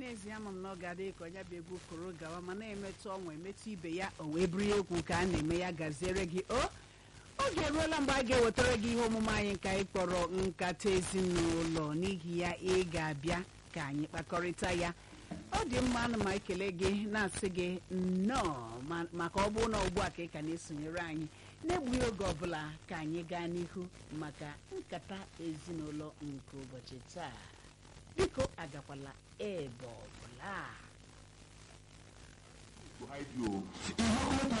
n'ezie ama m na ọ ga-adị ka onye bụ egwu koro gawa ma na-emetụ ọnwa emetụ ibe ya o wee bụrụ ya egwu ka a na-eme ya gaziere gị o oge eruola mgbe a ga-ewetara gị ihe omume anyị ka anyị kpọrọ nkata ezinụlọ n'ihi ya ị ga-abịa ka anyị kpakọrịta ya ọ dị mma ana m ekele gị na-asị gị nnọọ ma- maka ọ bụrụ na ugbu a ka ị ka na-esonyere anyị na-egbughị oge ọbụla ka anyị gaa n'ihu maka nkata ezinụlọ nke ụbọchị taa biko agakwala ebe ọbụla to hide you.